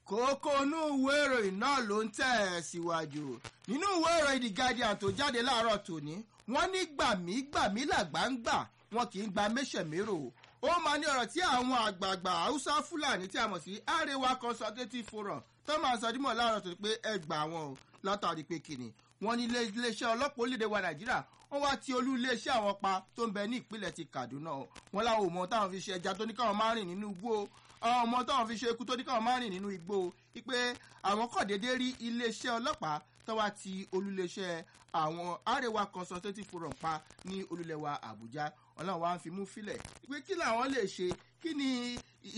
kókó inú ìwé ìròyìn náà ló ń tẹ̀ ẹ́ síwájú nínú ìwé ìròyìn the guardian tó jáde láàárọ̀ tòní wọ́n ní gbàmígbàmí làgbà ń gbà wọn kì í gba méṣẹ̀mérò ó máa ní ọ̀rọ̀ tí àwọn àgbààgbà haúsá fúlàní tí a mọ̀ sí arewa consultative forum tó máa sọ dímọ̀ láàárọ̀ tó pé ẹ gbà wọn o látàrí pé kìnnì wọn ní iléeṣẹ́ ọlọ́pàá orílẹ̀-èdè wa nàìjíríà wọ́n wá ti olú iléeṣẹ́ àwọn pa tó ń bẹ ní ìpínlẹ̀ ti kaduna o wọn láwọn ò mọ táwọn fi ṣe ẹja tó ní káwọn máa rìn nínú igbó àwọn ọmọ táwọn fi ṣe ikú tó ní káwọn máa rìn nínú igbó wípé àwọn kọ̀ déédéé rí iléeṣẹ́ ọlọ́pàá tó wá ti olúléeṣẹ́ àwọn arewa consultative forum pa ní olúlẹ̀wà àbújá ọlọ́run wa ń fi mú filẹ̀ pé kí làwọn lè ṣe kí ni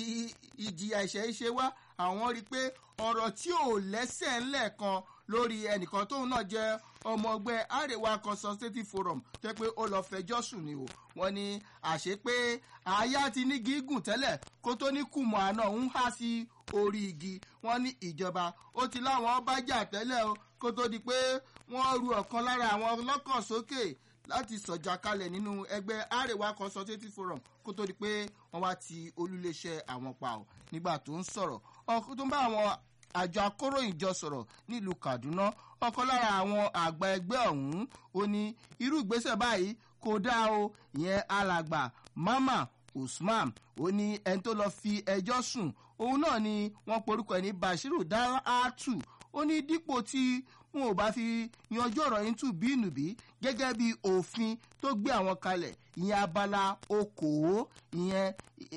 ìjìyà ìṣẹ́ ṣe wá àwọn rí i pé ọ̀rọ̀ tí ò lẹ́sẹ̀ ńlẹ̀ kan lórí ẹnìkan tóun náà jẹ́ ọmọ ọgbẹ́ arewa consultative forum jẹ́ pé ó lọ́ọ́ fẹjọ́ sùn ni o wọ́n ní àṣé pé àyà ti ní gígùn tẹ́lẹ̀ kó tó ní kùmọ̀ àná ń há sí orí igi wọ́n ní ìjọba ó ti láwọn bá jà tẹ́lẹ̀ o kó tó di pé wọ́n ru ọ̀kan lára àwọn ọlọ́kàn sókè láti sọ̀jà kalẹ̀ nínú ẹgbẹ́ arewa consultative forum kó tó di pé wọ́n wá ti olúléeṣẹ́ àwọn pa ọ́ nígbà tó ń sọ̀rọ̀ ọkùnrin tó ń bá àwọn àjọ akóròyìn jọ sọ̀rọ̀ nílùú kaduna ọkàn lára àwọn àgbà ẹgbẹ́ ọ̀hún ó ní irú ìgbésẹ̀ báyìí kò dáa o ìyẹn alàgbà mama usman ó ní ẹni tó lọ fi ẹjọ́ sùn òun náà ni wọ́n porúkọ ẹ̀ ní bashiru dalhatu ó ní dípò tí wọn ò bá fi yanjú ọ̀rọ̀ yín tù bí ìnùbí gẹ́gẹ́ bí òfin tó gbé àwọn kalẹ̀ ìyẹn abala okòó ìyẹn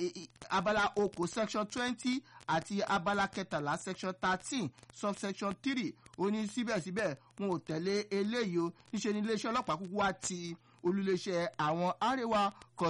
abala okòó section twenty àti abala kẹtàlá section thirteen subsection three ó ní síbẹ̀síbẹ̀ wọn ò tẹ̀lé eléyìí o níṣẹ́ ní iléeṣẹ́ ọlọ́pàá kúkú wá ti olùléeṣẹ́ àwọn arewa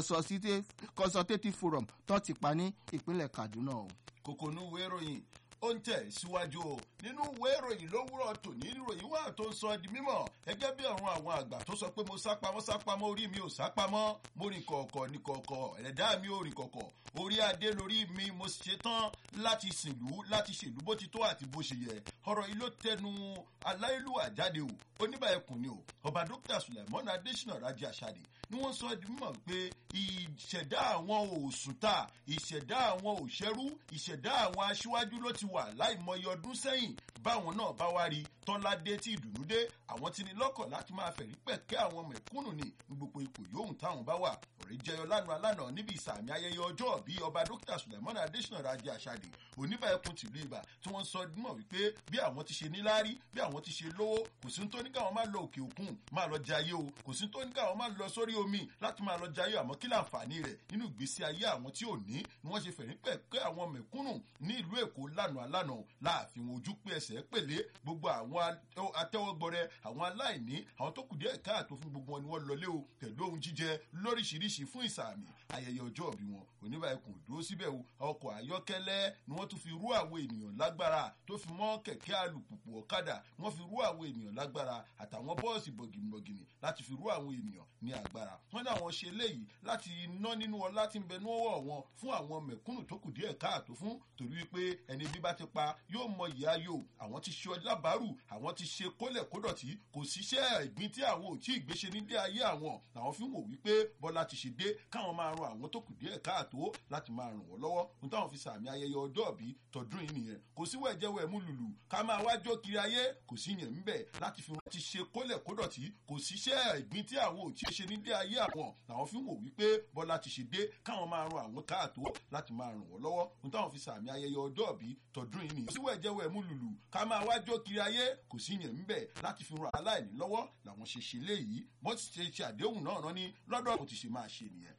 consultative forum tó ti pa ní ìpínlẹ̀ kaduna o. kòkò ní ìwé ìròyìn ó ń tẹ̀ síwájú o nínú ìwé ìròyìn lówùrọ̀ tòní ìròyìn wà tó ń sọ di mímọ̀ gẹ́gẹ́ bí àwọn àwọn àgbà tó sọ pé mo sápamọ́ sápamọ́ orí mi ò sápamọ́ mo rìn kọ̀ọ̀kọ̀ ní kọ̀ọ̀kọ̀ ẹ̀dá mi ò rìn kọ̀ọ̀kọ̀ orí adé lórí mi mo ṣe tán láti sìnlú láti ṣèlú bó ti tó àti bó ṣe yẹ ọ̀rọ̀ yìí ló tẹnu aláìlúwà jáde o oníbà ẹkùn ni o ọba dókítà sulaimon adesina raji asade ni wọ́n sọ di mímọ̀ pé ìṣẹ̀dá àwọn òṣùtà ìṣẹ̀dá àwọn òṣẹ́rú ìṣẹ̀dá àwọn aṣíwájú ló ti wà láìmọye ọdún sẹ́yìn báwọn náà bá wá rí tọ́ládé tí ìdùnnú dé àwọn ti ní lọ́kàn láti máa fẹ̀rí pẹ̀kẹ́ àwọn mẹ̀kúnnù ní gbogbo ipò yòówù táwọn bá wà ọ̀rẹ́ jẹyọ lánàá lánàá níbi ìsàmì ayẹyẹ ọjọ́ bí ọba dókítà sulaimon adesina raji asade oníbà ẹkùn tìlú ibà tí wọ́n sọ mọ̀ wípé bí àwọn ti ṣe níláárí bí àwọn ti ṣe lówó kò sí tó ní káwọn máa lọ òkè òkun máa lọ jayé o kò sí tó ní káwọn máa lọ sórí omi láti máa lọ jayé àmọ́ kí láǹfààní rẹ̀ nínú ìgbésí ayé àwọn tí ò ní ni wọ́n ṣe fẹ̀rí pẹ̀kẹ́ àwọn mẹ̀kúnnù ní ìlú èkó lánàá lánàá láàfin ojú pé ẹsẹ̀ pèlé gbogbo àwọn atẹ́wọ́gbọrẹ àwọn aláìní àwọn tó kù díẹ̀ káàtó fún gbogbo wọn ni wọ́n lọlé o pẹ̀lú ohun jíjẹ lóríṣiríṣi fún ìsàmì ayẹyẹ ọjọ́ òbí wọn oníbà ẹkùn dúró síbẹ̀ o ọkọ̀ ayọ́kẹ́lẹ́ ni wọ́n tún fi rú àwọn ènìyàn lágbára tó fi mọ́ kẹ̀kẹ́ alùpùpù ọ̀kadà wọ́n fi rú àwọn ènìyàn lágbára àtàwọn bọ́ọ̀sì bọ̀gìnìbọ̀gìnì láti fi rú àwọn ènìyàn ní agbára wọ́n ní àwọn ṣe léyìí láti ná nínú ọlá tí ń bẹ níwọ̀ wọn fún àwọn mẹ̀kúnnù tó kù díẹ̀ káàtó fún torí wípé ẹni bí bá ti pa yóò mọ ìyá yóò àwọn ti ṣe ọlábàárù àwọn ti ṣe kólẹ̀ kódọ̀tí kò síṣẹ́ ìgbín tí àwọn ò tí ì gbéṣe nílé ayé àwọn làwọn fi ń wò wípé bọ́lá ti ṣe dé káwọn máa ran àwọn tó kù díẹ̀ káàtó láti máa ràn wọ́n lọ́wọ́ ohun táwọn fi sàmì ayẹyẹ ọjọ́ òbí tọdún yìí nìyẹn kò sí wẹ̀jẹ̀wẹ̀ mú lùlù ká máa wájọ́ kiri ayé kò sí yẹn ńbẹ̀ láti fi wọn ti ṣe kólẹ̀ kódọ̀tí kò síṣẹ́ ìgbín tí àwọn ò tí ì ṣe nílé ayé àwọn làwọn fi ń wò wípé bọ́lá ti ṣe dé káwọn máa ran àwọn káàtó láti máa ràn wọ́n lọ́wọ́ ohun táwọn fi sàmì ayẹyẹ ọjọ́ òbí tọdún yìí nìyẹn kò sí wẹ̀jẹ̀wẹ̀ mú lùlù ká máa wájọ́ kiri ayé kò sí yẹn ńbẹ̀ láti fi ran aláìní lọ́wọ́ làwọn ṣe ṣe léyìí bó ti ṣe ṣe àdéhùn náà rán ní lọ́dọ̀ kò ti ṣe máa ṣe nìyẹn